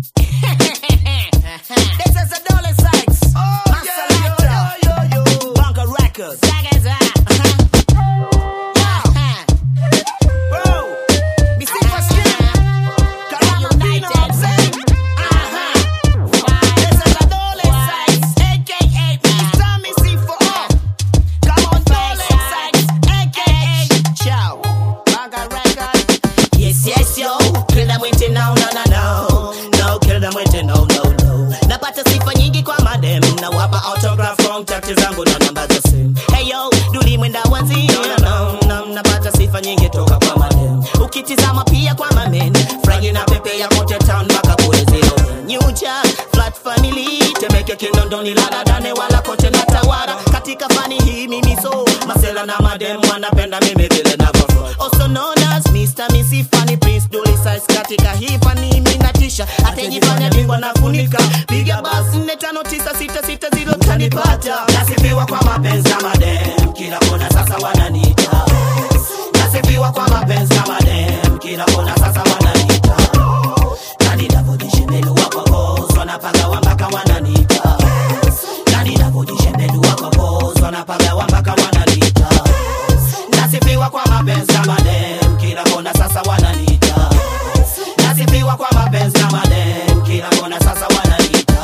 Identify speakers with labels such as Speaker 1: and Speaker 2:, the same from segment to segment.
Speaker 1: This is a Dolly Sykes. Master Lighter. Bunker Records. Bro, me see for skin. Carabino, I'm saying. This is a Dolly Sykes, aka Mr. Missy for all. Come on, Dolly Sykes, aka Chow. Bunker Records. Yes, yes, yo. Kill them with it, no, no, no, no. No, kill them with it, no, no, no. Napata sifa nyingi kwa madem. Nawapa autograph contact zangu na namba za simu. Hey yo, duli mwenda wazi. No, no, no. Napata sifa nyingi toka kwa madem. Ukitizama pia kwa mamen. Frangi na pepe ya kote town mpaka kule zero. Nyucha, flat family. Temeke kinondoni lada dane wala kote na tawara. Katika fani hii mimi so. Masela na madem wanapenda mimi vile navyo. Also known as Mr. Missy Funny Prince Dolly Size katika hii fani mimi natisha atajifanya bingwa nafunika piga basi nne tano tisa sita sita zilo tanipata nasifiwa kwa mapenzi ya madem kila kona sasa wananiita nasifiwa kwa mapenzi ya madem kila kona sasa wananiita nani navodishemelu wako boss wanapaga wambaka wananiita nani navodishemelu wako boss wanapaga wambaka wananiita nasifiwa kwa mapenzi ya madem kila kona sasa wananiita nasifiwa kwa mapenzi ya madem kila kona sasa wananiita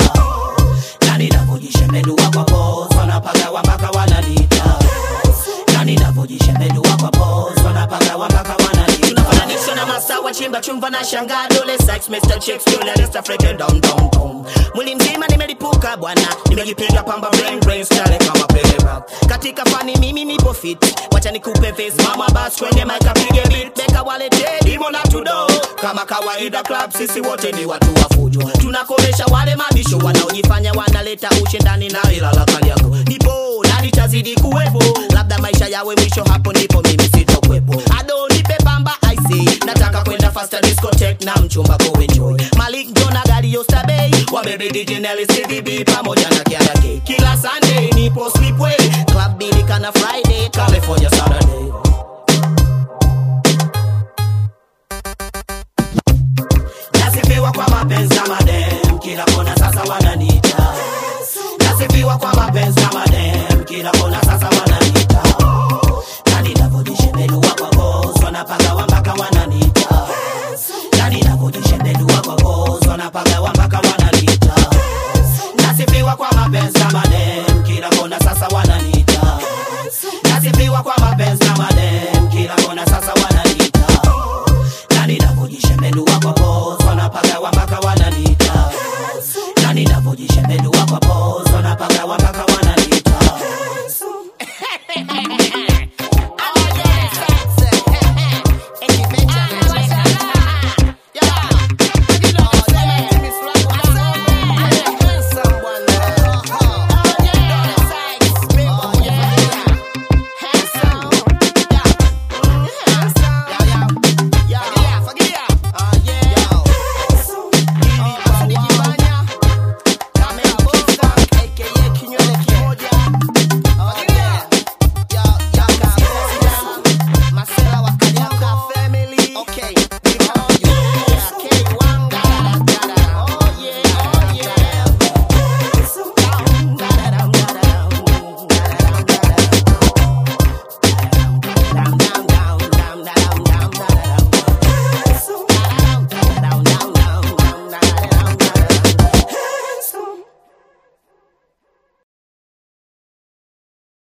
Speaker 1: nani navojishembedua kwa boss wanapaga wambaka wananiita nani navojishembedua kwa boss wanapaga wambaka wananiita tunafananishwa na masawa chimba chumva na shangaa dole sex Mr. Chicks dole resta freaking down down down mwili mzima nimelipuka bwana nimejipiga pamba brain brain style kama pele rap katika fani mimi nipo fit wacha nikupe face mama bas kwenye mic apige beat beka walete dimo na tudo kama kawaida club sisi wote ni watu wa fujo tunakomesha wale mabisho wanaojifanya wanaleta ushindani na ilala kali yako nipo na nitazidi kuwepo labda maisha yawe mwisho hapo ndipo mimi sitokwepo ado nipe pamba ic nataka kwenda faster discotheque na mchumba kuenjoy malik jona gari yostabei wabebe dj Nelly cdb pamoja na kiara K. kila sunday nipo slipway club bilikana friday california saturday nasifiwa kwa mapenzi ya madem kila kona sasa wananiita nasifiwa kwa mapenzi ya madem kila kona sasa wananiita nani navodishembelua kwa boss wanapaga wambaka wananiita nani navodishembelua kwa boss wanapaga wambaka wananiita nasifiwa kwa mapenzi ya madem kila kona sasa wananiita nasifiwa kwa mapenzi ya madem kila kona sasa wananiita nani navodishembelua kwa boss